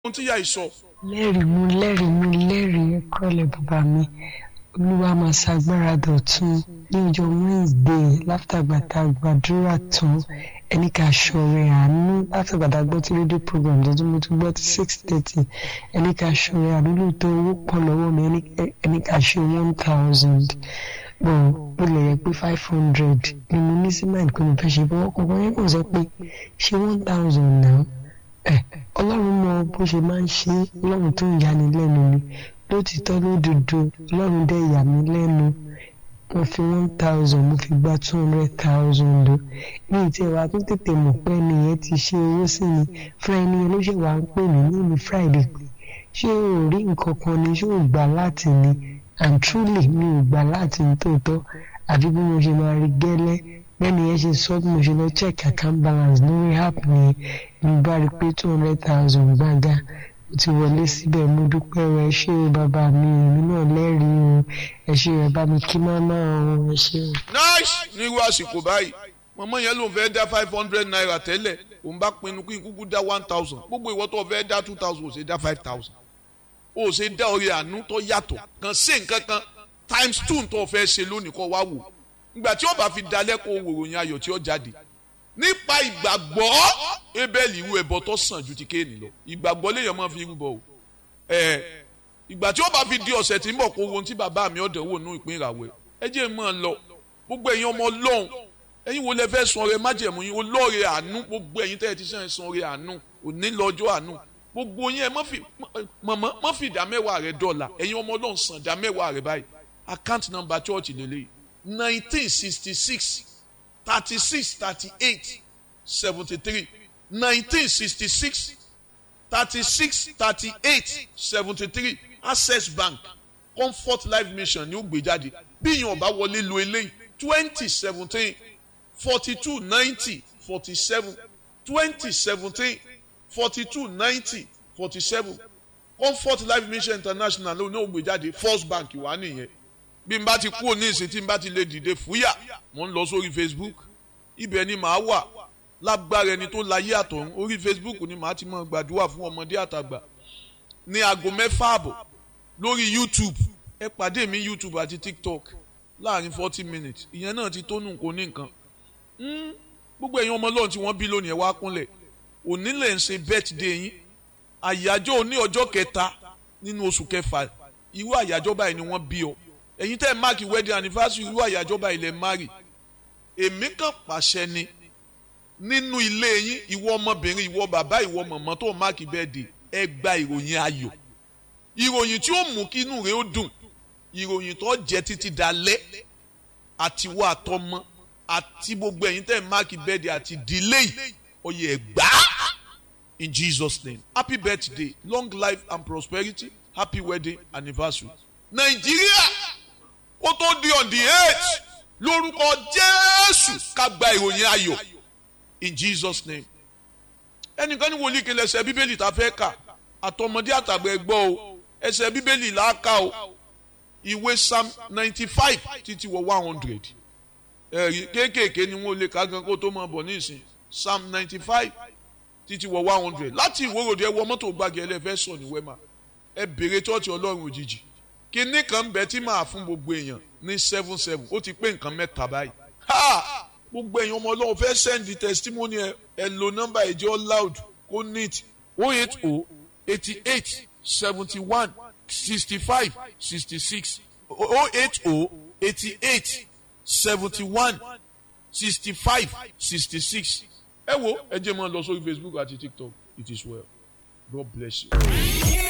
ohun tí ìyá yìí sọ. lẹ́rìí mú lẹ́rìí mú lẹ́rìí kọ́lẹ̀ bàbá mi olúwa máa ṣàgbára dọ̀tun ní ọjọ́ wednesday látàgbàtà gbàdúrà tán ẹni ká ṣọrẹ àánú látàgbàtà gbọ́ tí rédíò program tuntun mo tún gbọ́ tí six thirty ẹni ká ṣọrẹ àánú lóòótọ́ owó pọ̀ lọ́wọ́ mi ẹni ká ṣe one thousand bọ̀ ó lè yẹ pé five hundred ni mo ní sí mind pé mo fẹ́ ṣe bọ́ ọkọ̀ yẹn kò sọ pé ṣe one thousand náà ẹ ọlọ́run mọ bó ṣe máa ń ṣe ọlọ́run tó ń yani lẹ́nu ni lótìtọ́ lódodo ọlọ́run dẹ̀ yà mí lẹ́nu mo fi one thousand mo fi gba two hundred thousand o ní ìtì ẹ̀wà tó tètè mọ̀ pé ẹnìyẹn ti ṣe owó sí mi fún ẹni yẹn ló ṣe wà ń pè mí ní ìlú friday pé ṣé o ò rí nǹkan kan ni ṣé o gbà láti ni and truly mi ò gbà láti ní tòótọ́ àfi bí mo ṣe máa rí gẹ́lẹ́ bẹ́ẹ̀ni yẹn ṣe sọ bí mo ṣe lọ check account balance lórí app mi mo bá rí i pé two hundred thousand gbága mo ti wọlé síbẹ̀ mo dúpẹ́ rẹ ṣé o bàbá mi èmi náà lẹ́rìí o ẹ ṣé ẹ bá mi kí máma o ẹ ṣé o. nice ní irú àsìkò báyìí mọ̀mọ́ yẹn ló ń fẹ́ dá five hundred naira tẹ́lẹ̀ òun bá pinnu kí n kúkú dá one thousand gbogbo ìwọ tó fẹ́ dá two thousand ò ṣe dá five thousand ò ṣe dá orí àánú tó yàtọ̀ kan sí nǹkan kan times two tó fẹ́ ṣe lónìí kọ́ wá wò ìgbà tí ó bá fi dalẹ́ kó wòròyìn ayọ̀ tí ó jáde nípa ìgbàgbọ́ ebeli irú ẹbọ tó sàn ju ti kéènì lọ ìgbàgbọ́ léèyàn máa fi irú bọ o ẹ ìgbà tí ó bá fi di ọ̀sẹ̀ tí ń bọ̀ kó ohun tí bàbá mi ọ̀dẹ̀ wò nú ìpín ìràwẹ̀ ẹ jẹ́ mọ́ ọ lọ gbogbo ẹ̀yin ọmọ ọlọ́run ẹ̀yin wo lẹ fẹ́ sun ọrẹ májẹ̀mú yín olóore àánú gbogbo ẹ̀yin tẹ́ ẹ ti sàn sun ọrẹ àánú òní lọ́jọ́ àánú gbogbo yín ẹ mọ̀mọ́ mọ́ fi ìdá mẹ́wàá rẹ dọ́là ẹ̀yin ọmọ ọlọ́run san ìdá mẹ́wàá rẹ báyìí account number church lélẹ́yìí nineteen sixty six thirty six thirty eight seventy three nineteen sixty six thirty six thirty eight seventy three access bank comfort life mission ní ó gbé jáde bí yín ọba wọlé lo eléyìí twenty seventeen forty two ninety forty seven twenty seventeen forty two ninety forty seven comfort life mission international ló ní ó gbé jáde first bank wà nìyẹn bí n bá ti kúrò ní ìsìn tí n bá ti lè dìde fúyà mo ń lọ sórí facebook ibẹ̀ ni màá wà lágbára ẹni tó láyé àtọ̀run orí facebook ni màá ti máa gbàdúrà fún ọmọdé àtàgbà ní aago mẹ́fà àbọ̀ lórí youtube ẹ pàdé mi youtube àti tiktok láàrin forty minutes ìyẹn náà ti tónú kò ní nǹkan gbogbo ẹ̀yin ọmọ ọlọ́run tí wọ́n bí lónìí ẹ wá kúnlẹ̀ òní lè ń ṣe birthday yín àyájọ́ òní ọjọ́ kẹta nínú oṣù kẹfà irú àyájọ́ báyìí ni wọ́n bí ọ ẹ̀yin tẹ́ ẹ̀ máàkì wedding anniversary irú àyájọ́ báyìí lẹ̀ márì èmi kàn pàṣẹ ni nínú ilé yín ìwọ ọmọbìnrin ìwọ bàbá ìwọ mọ̀mọ́ tó máàkì birthday ẹ gba ìròyìn ayọ̀ ìròyìn tí ó mú kí inú rẹ ó dùn ìròyìn tó jẹ́ títí dalẹ́ àtiwọ́ àtọmọ àti gbogbo ẹ̀yin tẹ́ ẹ̀ máàkì birthday àti delay oyè ẹ̀gbá in Jesus name happy birthday long life and prosperity happy wedding anniversary nàìjíríà ó tó di on the eight lórúkọ jésù ká gba ìròyìn ayọ̀ in jesus name ẹnìkan ní wòlíì kí lẹsẹ bíbélì tá a fẹ́ kà àtọmọdé àtàgbà ẹgbọ́ o ẹsẹ̀ bíbélì là á kà o ìwé psalm ninety five títí wọ one hundred ẹ̀rí kéékèèké ni wọ́n lè ká gan kó tó máa bọ̀ ní ìsìn psalm ninety five títí wọ one hundred láti ìwòròdì ẹ wọ mọ́tò gbàgẹ́ ẹlẹ́fẹ́ sọ ní wẹ́mà ẹ bèrè tọ́ọ̀tì ọlọ́run òjijì kinní kan bẹ tí màá fún gbogbo èèyàn ní seven seven ó ti pé nǹkan mẹ́ta báyìí ha gbogbo èèyàn ọmọ ọlọ́run fẹ́ send testimony ẹ ẹ lo nọ́mbà ẹ̀jẹ̀ loud kó neat o eight o eighty eight seventy one sixty five sixty six o eight o eighty eight seventy one sixty five sixty six ẹ wo ẹ jẹ́ máa lọ sórí Facebook àti TikTok it is well God bless you.